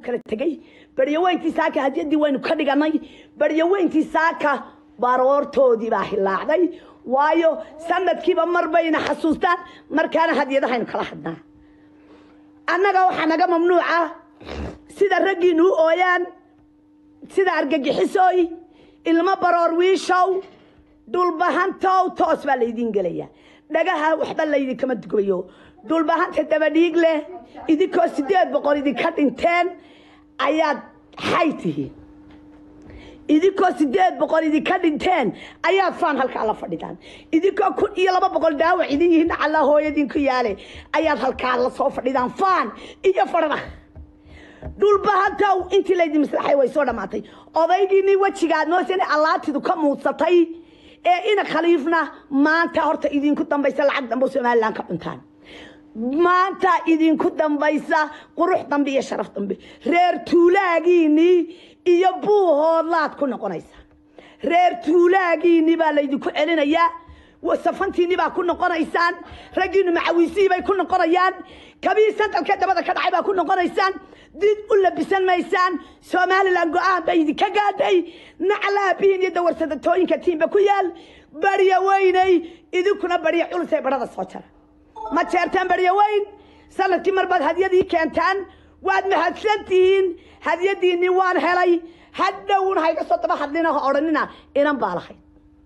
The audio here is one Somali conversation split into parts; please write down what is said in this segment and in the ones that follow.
kala tegey baryaweyntii saaka hadiyadii waynu ka dhiganay baryaweyntii saaka baroortoodii baa hilaacday waayo sanadkiiba mar bayna xasuustaan markaana hadiyadahaynu kala hadnaa annaga waxaa naga mamnuuca sida raggiinu u ooyaan sida argagixisooy ilmo baroor wiishow dhulbahantow toos baa laydiin gelaya dhagaha waxba laydinkama dugbayo dhulbahanta dabadhiig leh idinkoo sideed boqol idinka dhinteen ayaad xay tihiin idinkoo sideed boqol idinka dhinteen ayaad faan halkaa la fadhidaan idinkoo kun iyo laba boqol dhaawac idin yihiin alla hooyadinku yaale ayaad halkaa la soo fadhidaan faan iyo fadhada dhulbahantow intii laydin maslaxay way soo dhammaatay odaygiinii wejigaad mooseen allaatidu ka muudsatay ee ina khaliifna maanta horta idinku dambaysa lacag dambe somalilan ka cuntaan maanta idinku dambaysa qurux dambe iyo sharaf dambe reer tuulaagiinii iyo buuhoodlaad ku noqonaysa reer tuulaagiinii baa laydinku celinayaa safantiinii baa ku noqonaysaan raggiinu macawiisihii bay ku noqonayaan kabii santalkee dabada ka dhacay baa ku noqonaysaan did u labisan maysaan somalilan go-aan bay idinka gaadhay naclaabihiin iyo dawarsadatooyinka tiimba ku yaal barya weynay idinkuna barya culusay badhada soo jara ma jeertaan barya weyn sanadkii mar baad hadyadii keentaan waad mahadsan tihiin hadyadiinii waan helay hadhowna hayga soo daba hadlina ha odhanina inan baa lahayd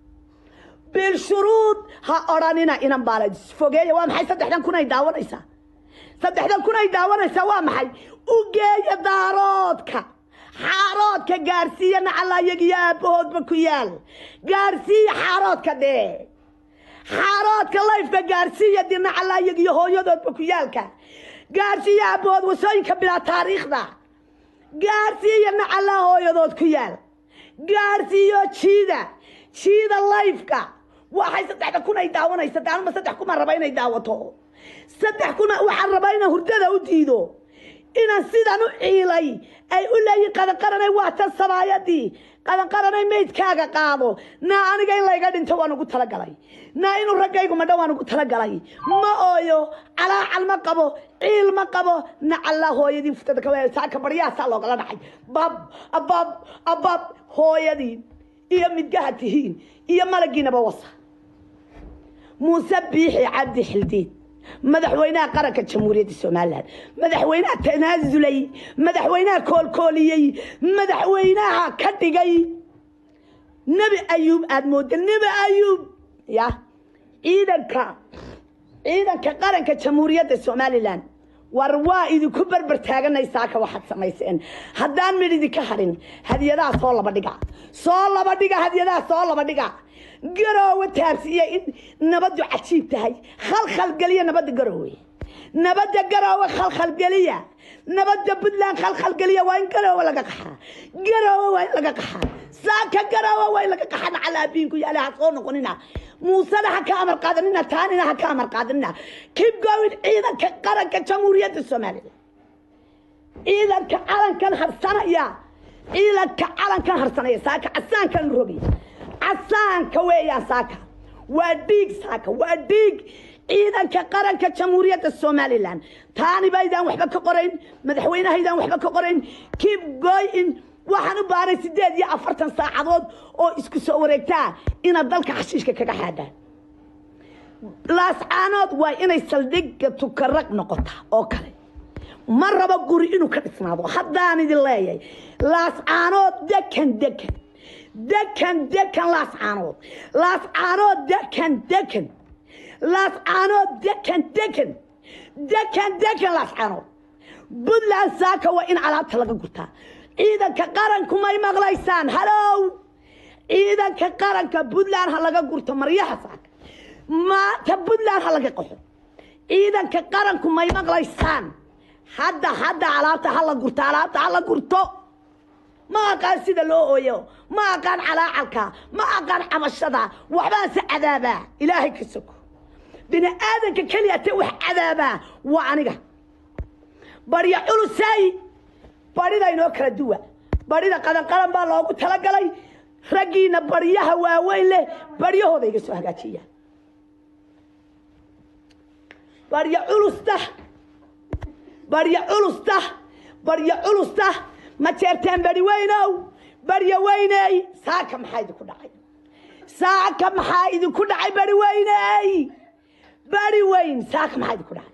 bilshuruud ha odhanina inan baa lahayd fogeeya waa maxay saddexdan kun ay daawanaysaa saddexdan kun ay daawanaysaa waa maxay u geeya daaroodka xaaroodka gaarsiiya nacalayagiyo aabbahoodba ku yaal gaarsiiya xaaroodka dhee xaaroodka layfka gaarsiiya di nacalayagiyo hooyadoodba ku yaalka gaarsiiya aabbahood wasooyinka bilaa taariikhda gaarsiiya nacalaa hooyadood ku yaal gaarsiiyo jiida jiida layfka waxay saddexda kun ay daawanaysa daanuma saddex kumaan raba inay daawato saddex kun waxaan rabaa inaan hurdada u diido inaan sidan u ciilay ay u leeyihin qadanqaranay waa tan sabaayadii qadanqaranay maydkaaga qaado naa aniga in layga dhinto waan ugu talagalay naa inuu raggaygu madho waan ugu talagalay ma ooyo calaacal ma qabo ciil ma qabo nacallaa hooyadii futada ka saaka baryahaasaa loogala dhacay bab abab abab hooyadii iyo midgaha tihiin iyo malagiinaba wasa muuse biixi cabdi xildiid madaxweynaha qaranka jamhuuriyadda somalilan madaxweynaha tanaasulay madaxweynaha koolkooliyey madaxweynaha ka dhigay nebi ayuub aada mooda nebi ayuub ya ciidanka ciidanka qaranka jamhuuriyadda somalilan war waa idinku berber taaganaysaaka waxaad samayseen haddaan mid idinka hadhin hadyadaha soo laba dhiga soo laba dhiga hadyadaha soo laba dhiga garoowe taabsiiya in nabaddu cajiib tahay khalkhalgeliya nabadda garoowe nabadda garoowe khalkhalgeliya nabadda puntland khalkhalgeliya waa in garoowe laga qaxaa garoowe waa in laga qaxaa saaka garoowe waa in laga qaxaa nacalaabiinku yaale ha soo noqonina muusena ha ka amar qaadanina taanina ha ka amar qaadanina keep going ciidanka qaranka jamhuuriyadda soomaaliya ciidanka calankan harsanaya ciidanka calankan harsanaya saaka casaankan rogi casaanka weeyaan saaka waa dhiig saaka waa dhiig ciidanka qaranka jamhuuriyadda somalilan taani baydaan waxba ka qorayn madaxweynahaydaan waxba ka qorayn keep going waxaan u baahnay sideed iyo afartan saacadood oo isku soo wareegtaa inaad dalka xashiishka kaga xaadhaan laascaanood waa inay saldhigga tukarag noqota oo kale ma rabo guri inuu ka dhisnaado haddaan idin leeyahay laascaanood dekan dekan dekan dekan laascaanood laascaanood dekan dekan laascaanood dekan dekan dekan dekan laascaanood puntland saaka waa in alaabta laga gurtaa ciidanka qaranku may maqlaysaan halow ciidanka qaranka puntland ha laga gurto maryaha saaka maanta puntland ha laga qaxo ciidanka qaranku may maqlaysaan hadda hadda alaabta ha la gurto alaabta ha la gurto ma aqaan sida loo ooyo ma aqaan calaacalka ma aqaan cabashada waxbaan se cadaabaa ilaahay ka soko bini aadanka keliya te wax cadaabaa waa aniga barya culusay barida inoo kala duwa barida qadanqaran baa loogu talagalay raggiina baryaha waaweyn leh baryahooda iga soo hagaajiya barya culusta barya culusta baryo culusta ma jeerteen bari weynow baryo weyney saaka maxaa idinku dhacay saaka maxaa idinku dhacay bari weyney bari weyn saaka maxaa idinku dhacay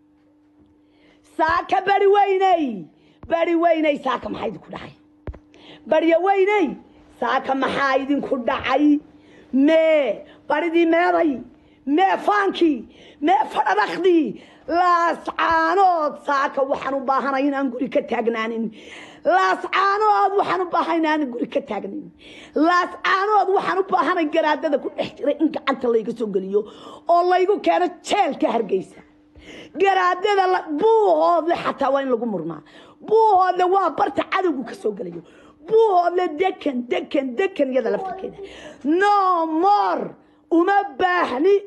saaka bari weyney bari weyney saaka maxaa idinku dhacay baryo weyney saaka maxaa idinku dhacay mee baridii meeday mee faankii mee fadhadhakdii laascaanood saaka waxaan u baahanay inaan guri ka taagnaanin laascaanood waxaan u baahanay inaan guri ka taagnin laascaanood waxaan u baahanay garaadada ku dhex jiray in gacanta layga soo geliyo oo laygu keeno jeelka hargeysa garaadada buuhoodle xataa waa in lagu murmaa buuhoodle waa barta cadowgu ka soo gelayo buuhoodle dekan dekan dekan iyada laftarkeeda no more uma baahni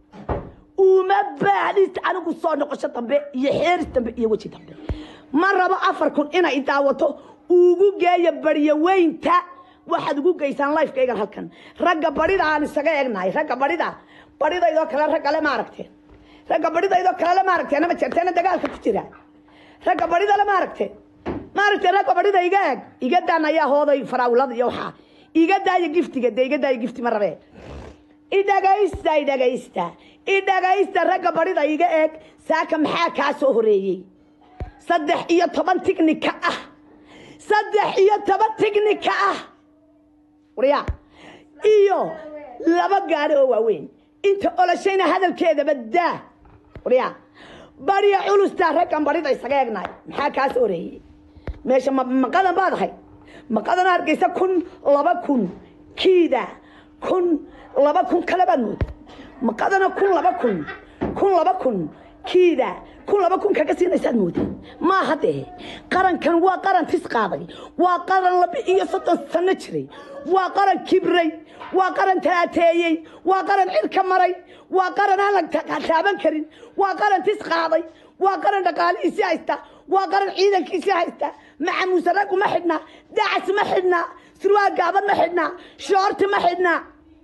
uma baahni anigu soo noqosho dambe iyo xeeris dambe iyo weji dambe ma rabo afar kun inay daawato ugu geeya baryaweynta waxaad ugu geysaan lifekaygan halkan ragga barida aan isaga egnahay ragga barida baridaydoo kale raggale ma aragteen ragga baridaydoo kalele ma aragteen ama jeerteena dagaalka ku jira ragga baridale ma aragteen ma aragteen ragga barida iga eg iga daan ayaa hooday faraawilada iyo waxaa iga daaya giftiga dee iga daaya gifti ma rabee idhagaysta idhagaysta idhagaysta ragga barida iga eeg saaka maxaa kaa soo horeeyey saddex iyo toban tignika ah saddex iyo toban tignika ah waryaa iyo laba gaari oo waaweyn inta olashayna hadalkeedaba daa waryaa barya culustaa raggan barida isaga eegnaay maxaa kaa soo horeeyey meesha maqadan baad ahay maqadan hargeysa kun laba kun kiida kun laba kun kale baad mooda maqadana kun laba kun kun laba kun kiida kun laba kun kaga siinaysaad moodeen maaha dee qarankan waa qaran tis qaaday waa qaran laba iyo soddon sano jiray waa qaran kibray waa qaran talaateeyey waa qaran cirka maray waa qaran aan la taaban karin waa qaran tis qaaday waa qaran dhaqaalihiisii haysta waa qaran ciidankiisii haysta macamuuse raggu ma xidhnaa dacas ma xidhnaa surwaal gaaban ma xidhnaa shoorti ma xidhnaa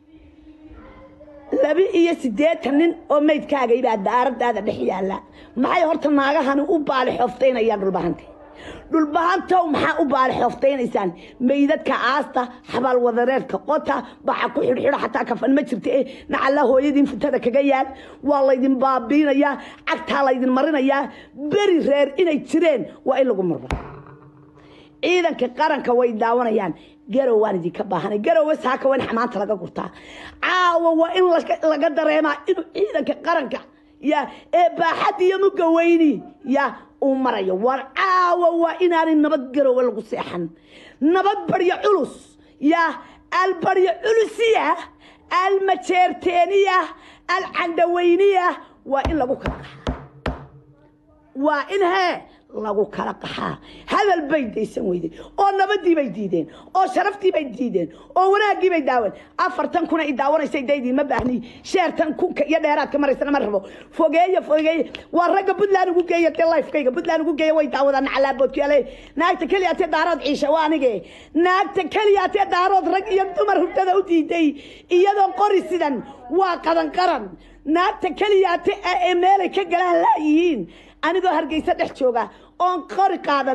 laba iyo siddeetan nin oo maydkaagay baa daaradaada dhex yaalla maxay horta naagahani u baali xooftaynayaan dhulbahante dhulbahantow maxaa u baali xooftaynaysaan meydadka aasta xabaal wadareedka qota baxa ku xidhxidho xataa kafan ma jirta e nacalla hooyadiin futada kaga yaal waa laydin baabiinayaa cagtaa laydin marinayaa beri reer inay jireen waa in lagu murma ciidanka qaranka way daawanayaan garow waan idinka baahanay garowe saaka waa in xamaanta laga gurtaa caawa waa in laga dareemaa inuu ciidanka qaranka ya ee baaxad iyo muga weyni ya uu marayo war caawa waa inaanay nabad garowe lagu seexan nabad baryo culus ya albaryo culusiya almajeerteeniya alcandhaweyniya waa in lagu kala qaxaa waa in hee lagu kala qaxaa hadal bay daysan weyday oo nabadii bay diideen oo sharaftii bay diideen oo wanaaggii bay daawan afartan kuna i daawanaysa daydii ma baahni sheertan kunka iyo dheeraadka maraysana ma rabo fogeeya fogeeye waa ragga puntland ugu geeya dee lifekayga puntland ugu geeya way daawadaan nacalaaboodkyaale naagta keliya tee daarood ciisha waa anige naagta keliya tee daarood rag iyo dumar hurdada u diiday iyadoo qori sidan waa qadan qaran naagta keliya te ee meelay ka galaan laayihiin anigoo hargeysa dhex jooga oon qori qaadan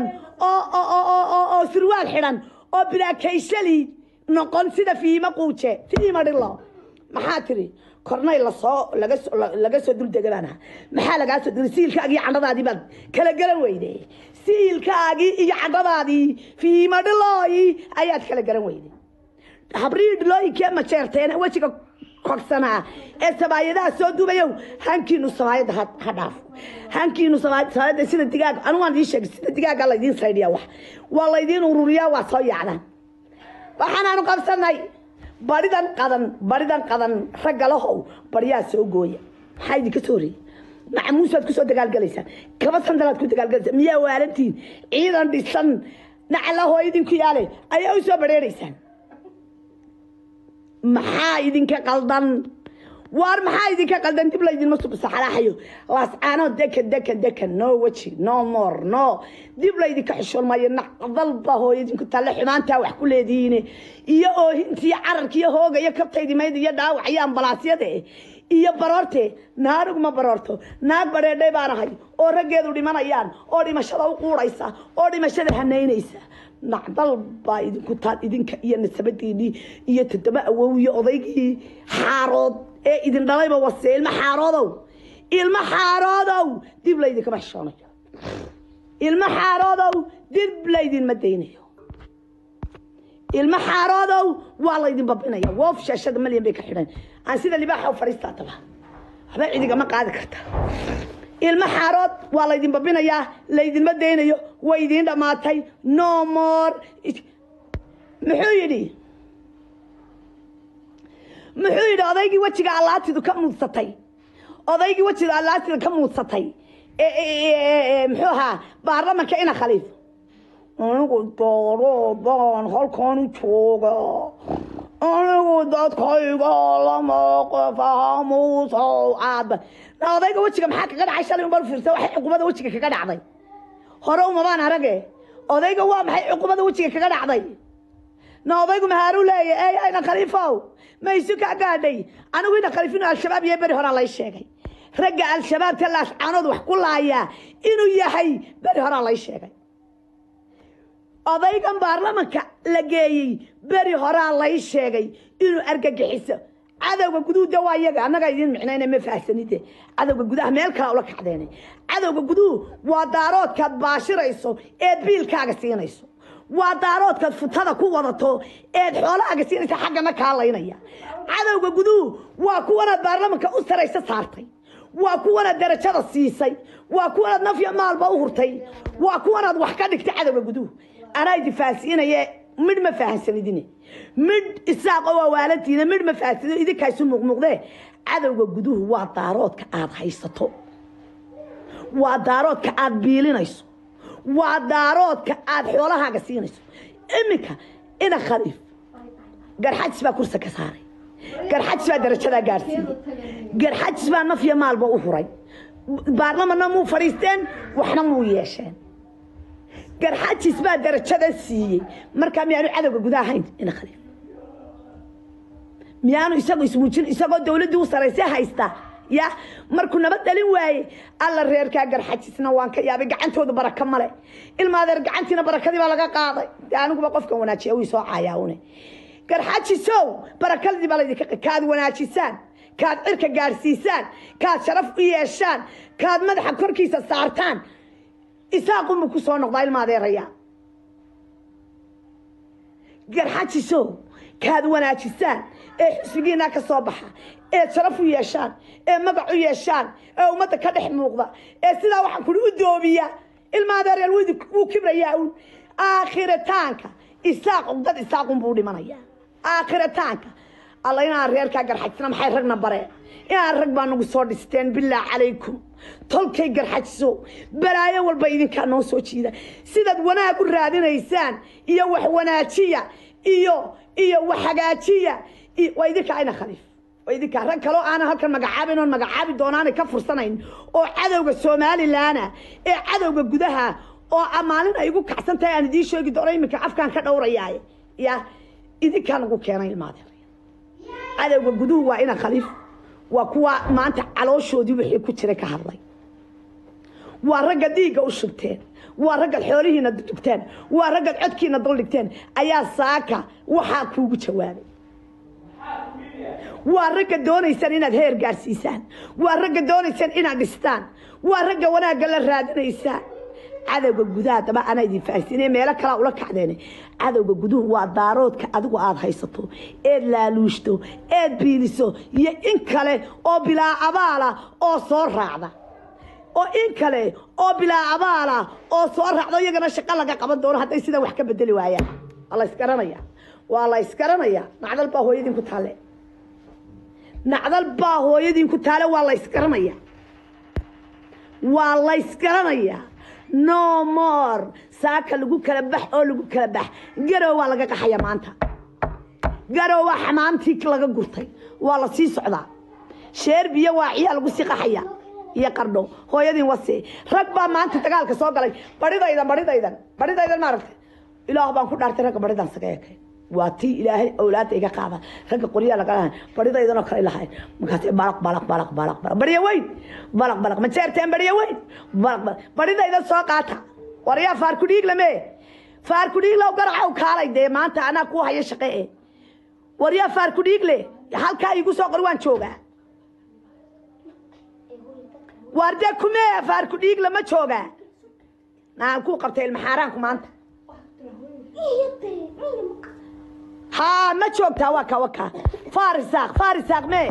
oo surwaal xidhan oo bilaakayshalii noqon sida fiima quuje fiima dhilo maxaa tiri kornay lasoo laga soo duldega baan aha maxaa lagaa soo diri siilkaagii candhadaadii baad kala garan weyde siilkaagii iyo candhadaadii fiima dhilooyi ayaad kala garan weyde habrii dhilooyinkee majeerteena wejiga kogsanaa ee sabaayadaha soo dubayow hankiinu sabaayadda ha dhaafo hankiinu sabaayadda sida digaaga anu waan idiin sheegay sida digaaga laydiin saydhiya wax waa laydiin ururiyaa waa soo yaacdaan waxaanaanu qabsanay baridan qadan baridan qadan ragga lahow baryaa soo gooya maxaa idinka soo horeeyey macamuusaad kusoo dagaalgalaysaan kaba sandalaad ku dagaalgalaysaan miyaa waalantiin ciidan dhisan nacalahoo idinku yaale ayaa u soo badheeraysaan maxaa idinka qaldan waar maxaa idinka qaldan dib laydinma saxalaaxayo laascaano dekan dekan dekan no weji no more no dib laydinka xishoon maayo naqdalba hooyadinku talle xumaantaa wax ku leedihiine iyo oohintiiyo cararkiiyo hooga iyo kabtaydi mayd iyo dhaawac iyo ambalaasyada iyo baroorte naanigu ma baroorto naag badheedhay baan ahay oo raggeedu dhimanayaan oo dhimashada u quuraysa oo dhimashada hanaynaysa nacdal baa idinku taal idinka iyo nasabadiinii iyo toddoba awow iyo odaygii xaarood ee idin dhalayba wase ilmo xaaroodow ilmo xaaroodow dib laydinkama xishoonayo ilmo xaaroodow dib laydinma daynayo ilmo xaaroodow waa laydin babinaya woof shaashada malyan bay ka xidhan aan sida libaaxa u fadhiistaa taba waxba cidigama qaadi karta ilmo xaarood waa laydin babinayaa laydinma daynayo way idiin dhammaatay no more muxuu yidhi muxuu yidhi odaygii wejiga allaatidu ka muudsatay odaygii wejiga allaatida ka muudsatay muxuu ahaa baarlamanka ina khaliif anigu dooro baan halkan u jooga anigu dadkayga lama qofahamuusow aaba odayga wejiga maxaa kaga dhacay shalay unbal fiirsa waxay cuqubada wejiga kaga dhacday hore umabaan arage odayga waa maxay cuqubada wejiga kaga dhacday na odaygu mahaaru leeya ey ayna khaliifow ma isu kaa gaadhay anigu ina khaliif inuu al-shabaab iyo beri horaa lay sheegay ragga al-shabaabka laascaanood wax ku laayaa inuu yahay beri horaa lay sheegay odaygan baarlamanka la geeyey beri horaa lay sheegay inuu argagixiso cadowga guduuda waa iyaga annagaa idiin micnayna ma faahsanide cadowga gudaha meel kala ula kacdeena cadowga guduhu waa daaroodkaad baashirayso eed biilkaaga siinayso waa daaroodkaad futada ku wadato eed xoolahaaga siinaysa xaggana kaalaynaya cadowga guduhu waa kuwanaad baarlamanka u sarayso saartay waa kuwanaad darajada siisay waa kuwanaad nafya maalba u hurtay waa kuwanaad wax ka dhigtay cadowga guduhu anaa idifaahsiinaye midh ma fahansanidine midh isaaqo waa waalantiina midh ma fahansanid idinkaasu muuqmuuqdee cadowga guduhu waa daaroodka aad haysato waa daaroodka aad biilinayso waa daaroodka aad xoolahaaga siinayso iminka ina khaliif garxajis baa kursa ka saaray garxajis baa darajadaa gaadhsiiyey garxajis baa nafya maalba u huray baarlamanna muu fadhiisteen waxna muu yeesheen garxajis baa darajada siiyey markaa miyaanu cadowga guda ahayn ina khaliif miyaanu isagu ismuujin isagoo dawladdii u sarayse haysta ya markuu nabad dhalin waaye alla reerkaa garxajisna waan ka yaabay gacantoodu baraka male ilmaadeer gacantiina barakadii baa laga qaaday de aniguba qofkan wanaajiya wii soo caayaune garxajisow barakadii baa laydinka kaad wanaajisaan kaad cirka gaadhsiisaan kaad sharaf u yeeshaan kaad madaxa korkiisa saartaan isaaqunbu ku soo noqdaa ilmaadeeraya garxajisow kaad wanaajisaan ee xisbigiina ka soo baxa ee sharaf u yeeshaan ee magac u yeeshaan ee ummadda ka dhex muuqda ee sidaa waxaan kuli u doobiya ilmaadeereel wuu kibrayaa un aakhiritaanka isaaq dad isaaqun buu dhimanaya aakhiritaanka alla inaan reerkaa garxajisna maxay ragna bareen inaan rag baa nagu soo dhisteen bilaah calaykum tolkay garxajiso balaayo walba idinkaa noo soo jiida sidaad wanaag u raadinaysaan iyo wax wanaajiya iyo iyo wax hagaajiya waa idinkaa ina khaliif waa idinkaa rag kaloo aanan halkan magacaabin oon magacaabi doonaanay ka fursanayn oo cadowga somalilaana ee cadowga gudaha oo maalin ay igu kacsan tahay aan idiin sheegi doono iminka afkaan ka dhowrayaay ya idinkaa nagu keenay ilmaadeer cadowga guduhu waa ina khaliif waa kuwa maanta calooshoodii wixii ku jiray ka hadlay waa ragga dhiigga u shubteen waa raggaad xoolihiina dugteen waa raggaad codkiina duldhigteen ayaa saaka waxaa kuugu jawaabay waa ragga doonaysaan inaad heer gaadhsiisaan waa ragga doonaysaan inaad dhistaan waa ragga wanaagga la raadinaysaan cadowga gudaha daba anaa idin faahsiinay meelo kalaa ula kacdeen cadowga guduhu waa daaroodka adigu aada haysato eed laaluushto eed biiliso iyo in kale oo bilaa abaala oo soo raacda oo in kale oo bilaa abaala oo soo raacdo iyagana shaqo laga qaban doono hadday sidaa wax ka bedeli waayaan waa la ysgaranaya waa la ysgaranaya nacdal baa hooyadiin ku taale nacdal baa hooyadiin ku taale waa la ysgaranaya waa la ysgaranaya no more saaka lagu kala bax oo lagu kala bax garow waa laga qaxaya maanta garow waa xamaamtii laga gurtay waa la sii socdaa sheer biyo waa ciyaa lagu sii qaxaya iyo qardho hooyadiin wase rag baa maanta dagaalka soo galay baridaydan baridaydan baridaydan maaragtay ilaah baan ku dhaartay ragga baridan saga ekay waa tii ilaahay awlaada iga qaada ragga qoryaa laga lahayn baridaydanoo kale lahayn markaas balaq balaq balaq balaq balaq barya weyn balaq balaq ma jeerteen barya weyn balaq balaq baridaydan soo qaata waryaa faarku dhiig lame faarku dhiig low garacow kaalay dee maanta anaa ku haya shaqe e waryaa faarku dhiig le halkaa igu soo qor waan joogaa waarde kumee faarku dhiig lama joogaa naan ku qabtay ilmaxaaraanku maanta haa ma joogtaa waa ka waka farisaaq farisaaq mee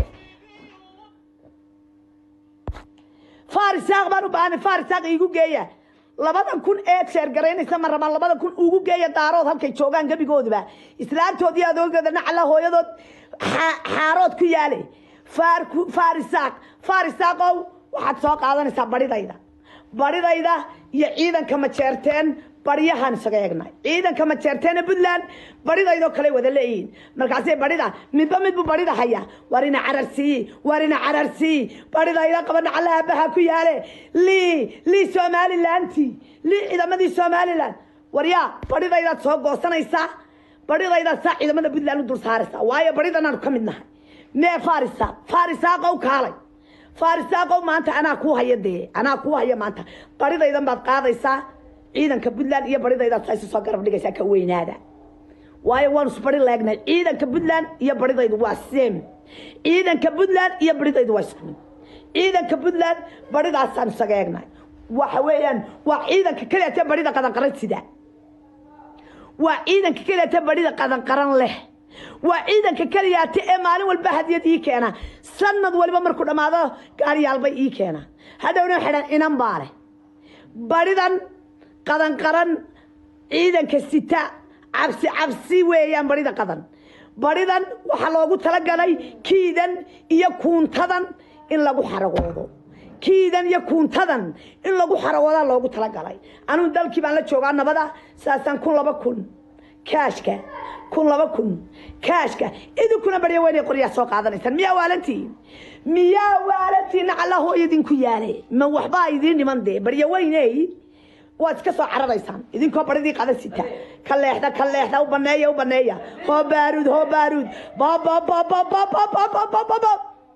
farisaaq baan u baahanay farisaaq iigu geeya labadan kun eed sheer garaynaysa ma rabaan labadan kun ugu geeya daarood halkay joogaan gebigooduba islaantoodii adoogooda nacala hooyadood xaarood ku yaale farisaaq farisaaqow waxaad soo qaadanaysaa baridayda baridayda iyo ciidanka majeerteen baryahaan isaga eegnay ciidanka majeerteena puntland baridaydoo kale wada leeyihiin markaasay barida midba midbu barida haya war ina cararsiiyi war ina cararsiiyi baridayda qaba nacala aabaha ku yaale lii lii somalilanti lii ciidamadii somalilan waryaa baridaydaad soo goosanaysaa baridaydaad saa ciidamada puntland u dul saaraysaa waayo baridanaanu ka mid nahay mee farisa farisaaqow kaalay farisaaqow maanta anaa kuu haya dee anaa kuu haya maanta baridaydan baad qaadaysaa ciidanka puntland iyo baridaydaad saa isu soo garab dhigaysaa ka weynaada waayo waanu isbari leegnay ciidanka puntland iyo baridaydu waa sem ciidanka puntland iyo baridaydu waa isku mid ciidanka puntland baridaasaan isaga eegnay waxa weeyaan waa ciidanka keliate barida qadanqaran sida waa ciidanka keliate barida qadanqaran leh waa ciidanka keliyaate ee maalin walba hadiyad ii keena sanad waliba markuu dhammaado gaaryaalbay ii keena hadhowna xidhan inan baale baridan qadanqaran ciidanka sita cabsi cabsi weeyaan barida qadan baridan waxaa loogu talagalay kiidan iyo kuuntadan in lagu xaragoodo kiidan iyo kuuntadan in lagu xaragoodaa loogu talagalay anugu dalkii baan la joogaa nabada saasaan kun laba kun kaashka kun laba kun kaashka idinkuna barya weynay qoryaa soo qaadanaysaan miyaa waalantiin miyaa waalantiin nacala hooyadinku yaale ma waxbaa idiin dhiman dee barya weyney waad iska soo cararaysaan idinkoo baridii qada sita ka leexda ka leexda u baneeya u baneeya hoo baaruud hoo baaruud bababababababababab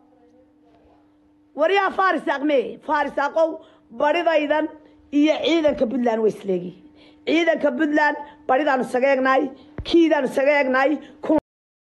waryaa farisaaq mee farisaaqow baridaydan iyo ciidanka puntland way isleegihiin ciidanka puntland baridaan isaga eegnaay kiidaan isaga eegnaay